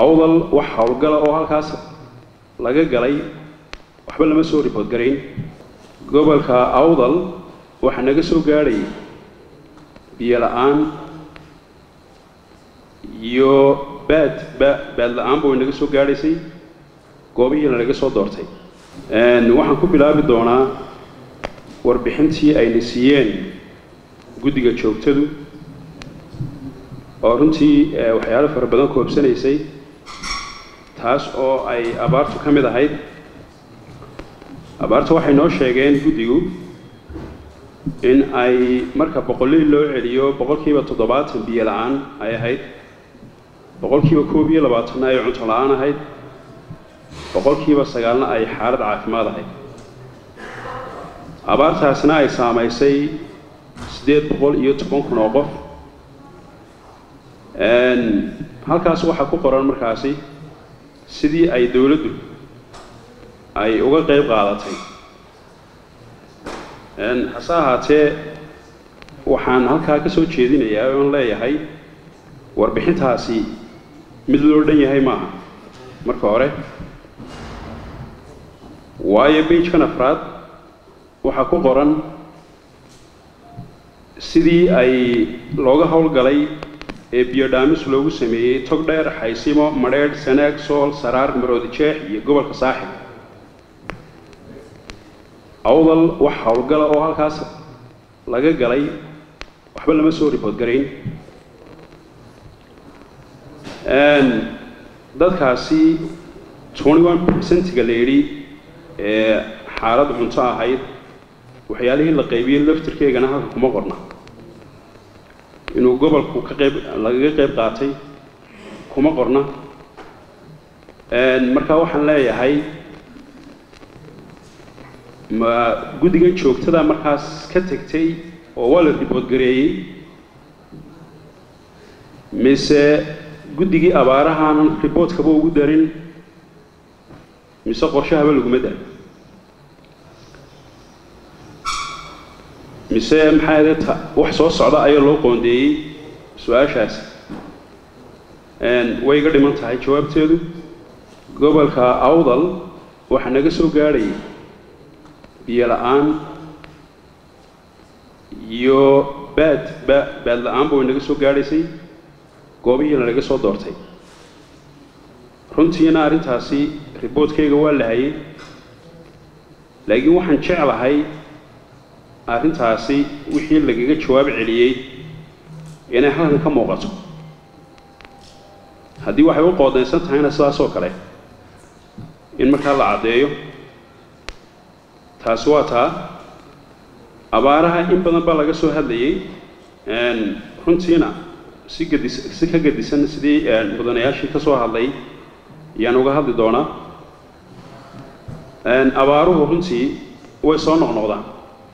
awdal wax howlgala oo halkaas laga galay waxba lama soo ribood garayn gobolka awdal waxaa naga soo gaadhay biyo la-aan iyo baad ba baad la-aanba way naga soo gaadhaysay goobihiina naga soo doortay waxaan ku bilaabi doonaa warbixintii ayna siiyeen guddiga joogtadu oo runtii waxyaalo fara badan koobsanaysay taas oo ay abaartu ka mid ahayd abaartu waxay noo sheegeen guddigu in ay marka boqolliil loo celiyo boqolkiiba toddobaatan biyo la-aan ay ahayd boqolkiiba koob iyo labaatanna ay cunto la-aan ahayd boqolkiiba sagaalna ay xaalad caafimaad ahayd abaartaasna ay saamaysay siddeed boqol iyo toban kun oo qof halkaas waxaa ku qoran markaasi sidii ay dowladdu ay uga qayb qaadatay hase ahaatee waxaan halkaa ka soo jeedinayaa oon leeyahay warbixintaasi mid loo dhan yahay maaha marka hore waayo beigekan afraad waxaa ku qoran sidii ay looga howlgalay ee biyodhaamis loogu sameeyey tog dheer xaysimo madheedh sanaag sool saraar maroodi jeex iyo gobolka saaxib awdal wax howlgala oo halkaas laga galay waxba lama soo ribood garayn dadkaasi twenty one percentiga la yidhi ee xaalad cunto ahayd waxyaalihii la qaybiyey laftirkeegana halka kuma qorna inuu gobolku ka qayb lagaga qayb qaatay kuma qorna marka waxaan leeyahay ma guddigan joogtada markaas ka tegtay oo waa la riboodgareeyey mise guddigii abaarahaanan riboodkaba ugu darin mise qorshahaba laguma darin mise maxaa ta wax soo socda ayaa loo qoondeeyey su-aashaas way iga dhiman tahay jawaabteedu gobolka awdal waxaa naga soo gaadhayay biyo la-aan iyo baad ba baad la-aanba way naga soo gaadhaysay goobihiina naga soo doortay runtiina arrintaasi riboodkayga waa la hayay laakiin waxaan jeclahay arrintaasi wixii lagaga jawaab celiyey inay halkan ka muuqato haddii waxay u qoodaysan tahayna sidaasoo kale in markaa la caddeeyo taasi waa taa abaaraha in badan baa laga soo hadlayey runtiina si gadis si ka gadisan sidii mudanayaashii ka soo hadlay ayaan uga hadli doonaa abaaruhu runtii way soo noqnoqdaan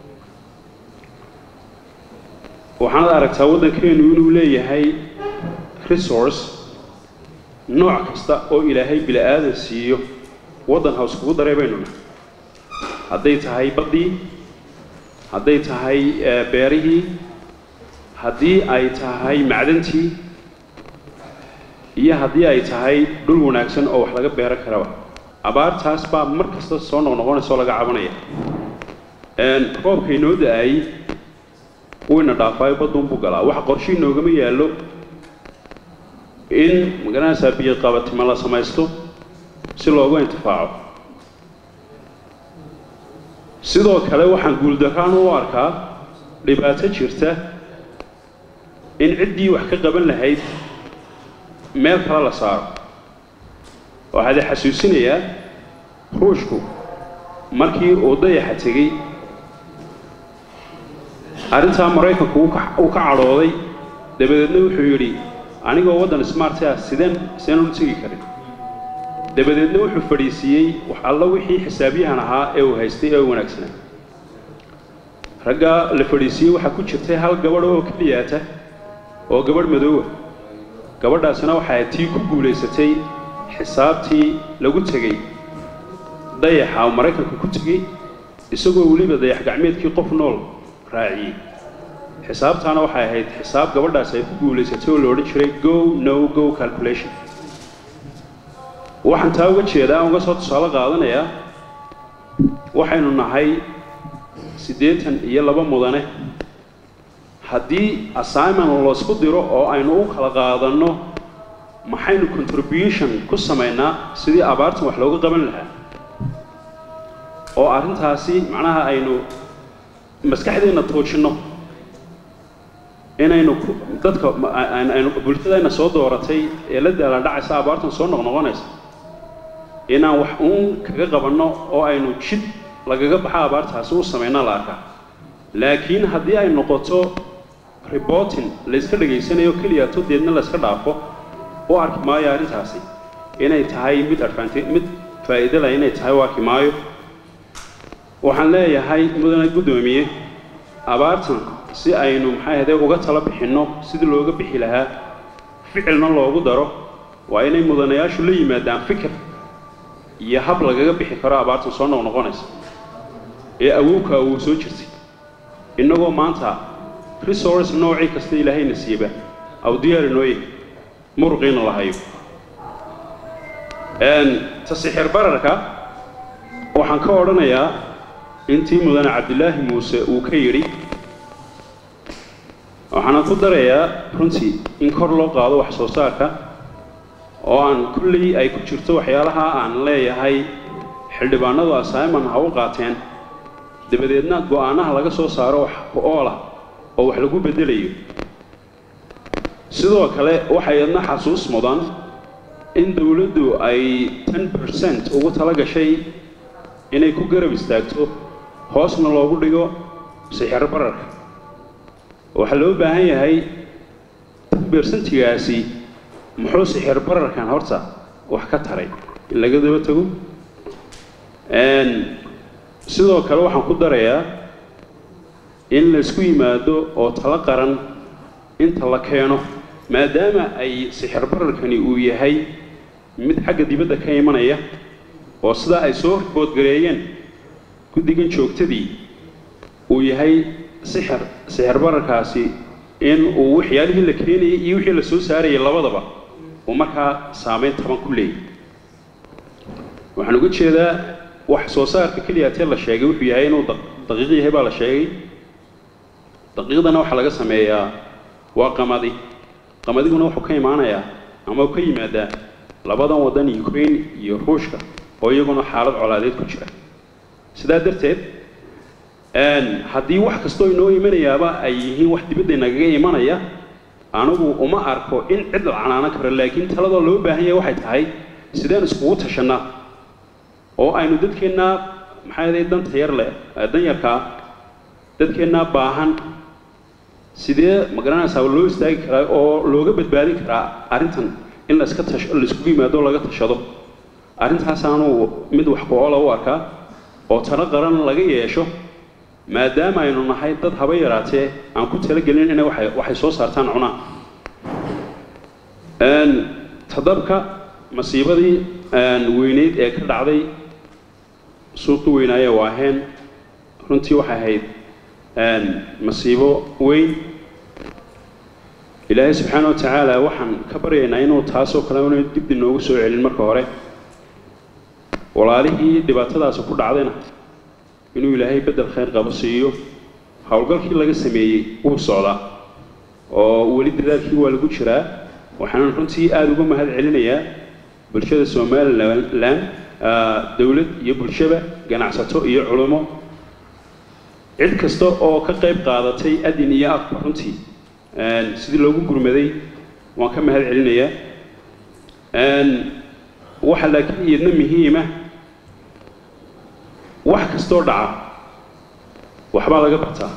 waxaanad aragtaa waddankeenu inuu leeyahay resource nooc kasta oo ilaahay bili aadan siiyo waddan hows kugu daray baynu nahay hadday tahay baddii hadday tahay beerihii haddii ay tahay macdantii iyo haddii ay tahay dhul wanaagsan oo wax laga beeran karaba abaartaas baa mar kasta soo noqnoqonaysa oo laga cabanaya roobka inoo da-ay wayna dhaafaayo badduunbuu galaa waxa qorshe inoogama yaallo in magaranaysaa biyo qabatima la samaysto si loogu intifaaco sidoo kale waxaan guuldarraan u arkaa dhibaato jirta in ciddii wax ka qaban lahayd meel kale la saaro waxaad xasuusinayaa ruushku markii uu dayaxa tegey arrintaa maraykanku uu ka cadhooday dabadeedna wuxuu yidhi anigoo waddan smart ah sideen sideen ula tegi karin dabadeedna wuxuu fadhiisiiyey wax alla wixii xisaabyahan ahaa ee uu haystay ee u wanaagsanaa ragga la fadhiisiiyey waxaa ku jirtay hal gabadh oo keliyaata oo gabadh madoowa gabadhaasina waxay tii ku guulaysatay xisaabtii lagu tegey dayaxa oo maraykanka ku tegey isagoo weliba dayax gacmeedkii qof nool raaciyey xisaabtaana waxay ahayd xisaab gabadhaas ay ku guulaysatay oo la odhan jiray go no go calculation waxaan taa uga jeedaa uga soo tusaale qaadanayaa waxaynu nahay siddeetan iyo laba mudane haddii assignment laysku diro oo aynu u kala qaadanno maxaynu contribution ku samaynaa sidii abaartan wax looga qaban lahaa oo arrintaasi macnaha aynu maskaxdeenna toojinno inaynu dadka aynu bulshadayna soo dooratay ee la daala dhacaysa abaartan soo noqnoqonaysa inaan wax uun kaga qabanno oo aynu jid lagaga baxa abaartaasi u samayna la arkaa laakiin haddii ay noqoto reporting layska dhegaysanayo keliyato deedna layska dhaafo u arki maayo arrintaasi inay tahay mid advantage mid faa'iido leh inay tahay u arki maayo waxaan leeyahay mudane guddoomiye abaartan si aynu maxay ahde uga tala bixinno sidii looga bixi lahaa ficilna loogu daro waa inay mudanayaashu la yimaadaan fikir iyo hab lagaga bixi karo abaartan soo noqnoqonaysa ee awowka awuu soo jirtay innagoo maanta resource noocii kasta ilaahayna siiba aw diyaari nooye muruqiina la hayo tasixir bararka waxaan ka odhanayaa intii mudane cabdilaahi muuse uu ka yidhi waxaana ku darayaa runtii in kor loo qaado wax soo saarka oo aan kulley ay ku jirto waxyaalaha aan leeyahay xildhibaanadu assignment ha u qaateen dabadeedna go'aanaha laga soo saaro wax ku-oola oo wax lagu beddelayo sidoo kale waxay adna xasuus mudan in dawladdu ay ten percent ugu tala gashay inay ku garab istaagto hoosna loogu dhigo sixir bararka waxaa loo baahan yahay ten bersentigaasi muxuu sixir bararkan horta wax ka taray in laga daba tago sidoo kale waxaan ku darayaa in laysku yimaado oo talo qaran inta la keeno maadaama ay sixir bararkani uu yahay mid xagga dibadda ka imanaya oo sidaa ay soo boodgareeyeen guddigan joogtadii uu yahay sixir sixir bararkaasi in uu waxyaalihii la keenayay iyo wixii la soo saarayay labadaba uu markaa saamayn taban ku leeyay waxaan uga jeedaa wax soo saarka keliyaatee la sheegay wuxuu yahay inuu daqiiq yahay baa la sheegay daqiiqdana waxaa laga sameeyaa waa qamadi qamadiguna wuxuu ka imaanayaa ama uu ka yimaadaa labadan waddan ukraine iyo ruushka oo iyaguna xaalad colaadeed ku jira sidaa darteed haddii wax kastoo inoo imanayaaba ay yihiin wax dibadda nagaga imanaya anigu uma arko in cid la canaanan karo laakiin taladoo loo baahan yahay waxay tahay sideen iskugu tashannaa oo aynu dadkeennaa maxaa yaday danta yar leh danyarkaa dadkeennaa baahan sidee ma garanaysaa loo istaagi karaa oo looga badbaadin karaa arrintan in laiska tasho laiskugu yimaado laga tashado arrintaasaanu mid wax ku-oola u arkaa oo talo qaran laga yeesho maadaama aynu nahay dad haba yaraatee aan ku talagelin inay waxay waxay soo saartaan cunaan tadabka masiibadii weyneyd ee ka dhacday suuqi weynaaye waaheen runtii waxay ahayd masiibo weyn ilaahay subxaana wa tacaala waxaan ka baryaynaa inuu taasoo kale una dib inoogu soo celin marka hore walaalihii dhibaatadaasi ku dhacdayna inuu ilaahay beddel khayr qabo siiyo howlgalkii laga sameeyey wuu socdaa oo weli dadaalkii waa lagu jiraa waxaanan runtii aada uga mahad celinayaa bulshada somalilan dowlad iyo bulshaba ganacsato iyo culimo cid kasta oo ka qayb qaadatay adin iyo afka runtii sidii loogu gurmaday waan ka mahad celinayaa waxa laakiin iyadna muhiima wax kastoo dhaca waxbaa laga bartaa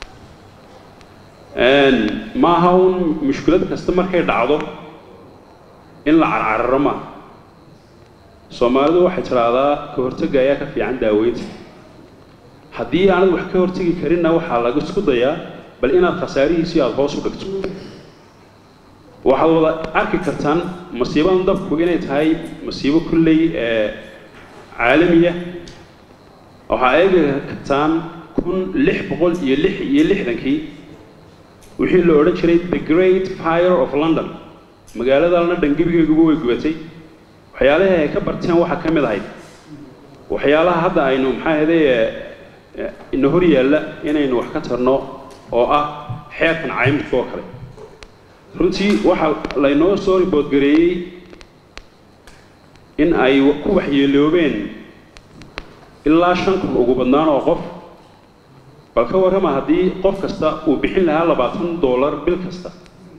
maaha un mushkilad kasta markay dhacdo in la carcararo maaha soomaalidu waxay tidhaahdaa ka hortagga ayaa ka fiican daaweynta haddii aanad wax ka hortegi karinna waxaa laga isku dayaa bal inaad khasaarihiisii aada hoos u dhigto waxaad wada arki kartaan masiibadan dabku inay tahay masiibo kulley ee caalamiya waxaa eegi kartaan kun lix boqol iyo lix iyo lixdankii wixii la odhan jiray the great fire of london magaalada london gebigeeguba way gubatay waxyaalihii ay ka barteen waxaa ka mid ahayd waxyaalaha hadda aynu maxaa ahayday ina hor yaalla inaynu wax ka tarno oo ah xeerkan caymuska oo kale runtii waxaa laynoo soo riboodgareeyey in ay ku waxyeeloobeen ilaa shan kun ugu badnaan oo qof bal ka warrama haddii qof kasta uu bixin lahaa labaatan dollar bil kasta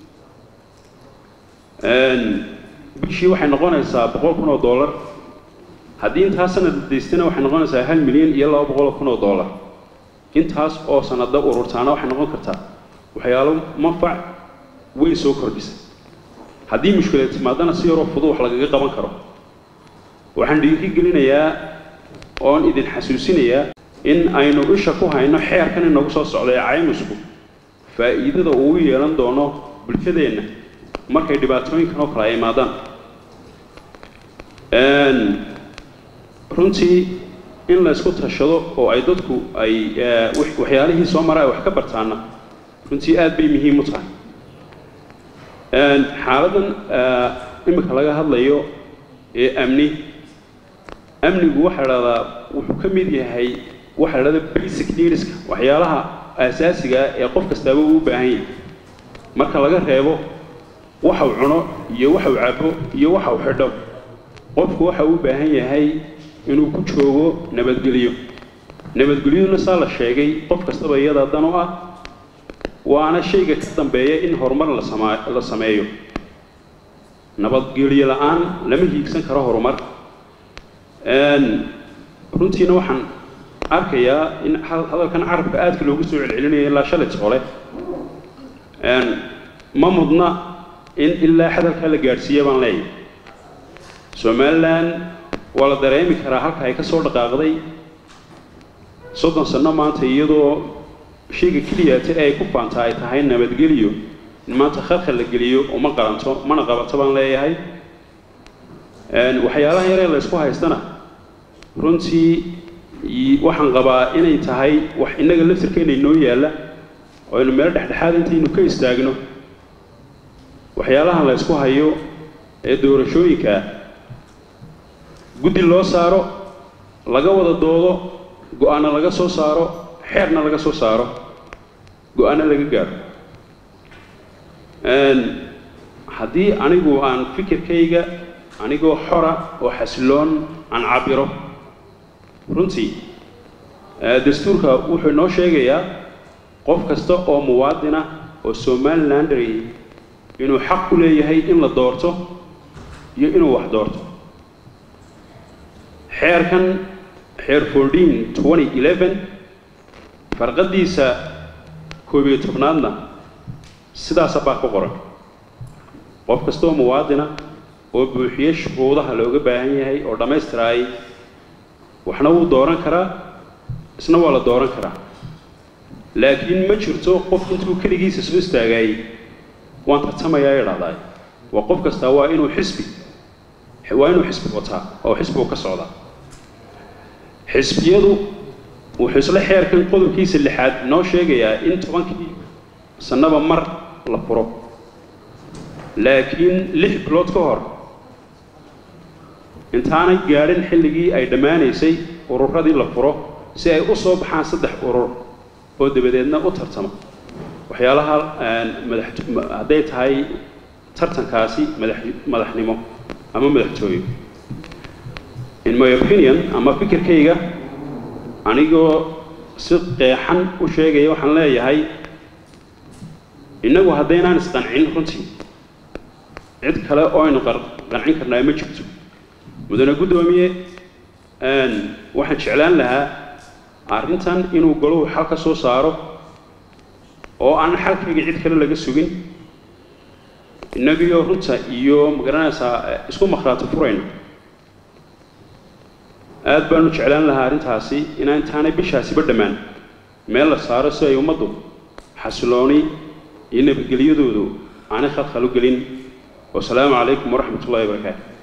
bishii waxay noqonaysaa boqol kun oo dollar haddii intaas sanad daystana waxay noqonaysaa hal milyan iyo laba boqol kun oo dollar intaas oo sanada ururtaana waxay noqon kartaa waxyaalo manfac weyn soo kordhisa haddii mushkilad timaadana si yaroo fudud wax lagaga qaban karo waxaan dhiiri gelinayaa oon idin xasuusinayaa in aynu isha ku hayno xeerkan inagu soo socda ee caymusku faa'iidada uu yeelan doono bulshadeenna markay dhibaatooyinkan oo kale ay imaadaan runtii in la isku tashado oo ay dadku ay waxyaalihii soo mara ay wax ka bartaana runtii aad bay muhiim u tahay xaaladdan imika laga hadlayo ee amni amnigu waxaa dhahdaa wuxuu ka mid yahay waxaa dhahda basic needska waxyaalaha asaasiga ee qof kastaaba uu u baahan yahay marka laga reebo waxa uu cuno iyo waxa uu cabo iyo waxa uu xidho qofku waxa uu u baahan yahay inuu ku joogo nabadgelyo nabadgelyaduna saa la sheegay qof kastaba iyada dan u ah waana shayga ka dambeeya in horumar la sama la sameeyo nabadgelyo la-aan lama hiigsan karo horumar runtiina waxaan arkayaa in hadalkan carabka aadka loogu soo celcelinayo ilaa shalit hole ma mudna in ilaa hadalkaa la gaadhsiiya baan leeyahay somalilan waa la dareemi karaa halka ay ka soo dhaqaaqday soddon sanno maanta iyadoo shayga keliyaata ee ay ku faantaa ay tahay nabadgeliyo in maanta khalkhal la geliyo uma qaranto mana qabato baan leeyahay waxyaalaha yaree la ysku haystana runtii waxaan qabaa inay tahay wax innaga laftirkeena inoo yaalla oo aynu meelo dhexdhexaad intaynu ka istaagno waxyaalaha la ysku hayo ee doorashooyinkaa guddi loo saaro laga wada doodo go-aano laga soo saaro xeerna laga soo saaro go-aano laga gaaro haddii anigu aan fikirkayga anigoo xora oo xasiloon aan cabiro runtii dastuurka wuxuu inoo sheegayaa qof kasta oo muwaadina oo somalilandary inuu xaq u leeyahay in la doorto iyo inuu wax doorto xeerkan xeer fourteen twenty eleven farqadiisa koob iyo tobnaadna sidaasa baa ku qoran qof kasta oo muwaadina oo buuxiye shuruudaha looga baahan yahay oo dhammaystiraayay waxna wuu dooran karaa isna waa la dooran karaa laakiin ma jirto qof intuu keligiisa soo istaagaayey waan tartamayaa idhahdaay waa qof kastaa waa inuu xisbi waa inuu xisbi wataa oo xisbigu ka socdaa xisbiyadu wuxuu isla xeerkan qodobkiisa lixaad noo sheegayaa in tobankii sannaba mar la furo laakiin lix bilood ka hor intaanay gaadhin xilligii ay dhammaanaysay ururadii la furo si ay u soo baxaan saddex urur oo dabadeedna u tartama waxyaalaha madax hadday tahay tartankaasi madax madaxnimo ama madaxtooyo in my opinion ama fikirkayga anigoo si qeexan u sheegaya waxaan leeyahay innagu haddaynaan isqancin runtii cid kale oo aynu qancin karnaa ma jirto mudane guddoomiye waxaan jeclaan lahaa arrintan inuu goluhu xal ka soo saaro oo aan xalkayga cid kale laga sugin innagiyo runta iyo magaranaysaa isku makhraati furayno aad baanu jeclaan lahaa arrintaasi inaa intaanay bishaasiba dhammaan meel la saaro si ay ummaddu xasilooni iyo nabadgelyadoodu aanay khalkhal u gelin wasalaamu calaykum waraxmat ullahi wabarakaatu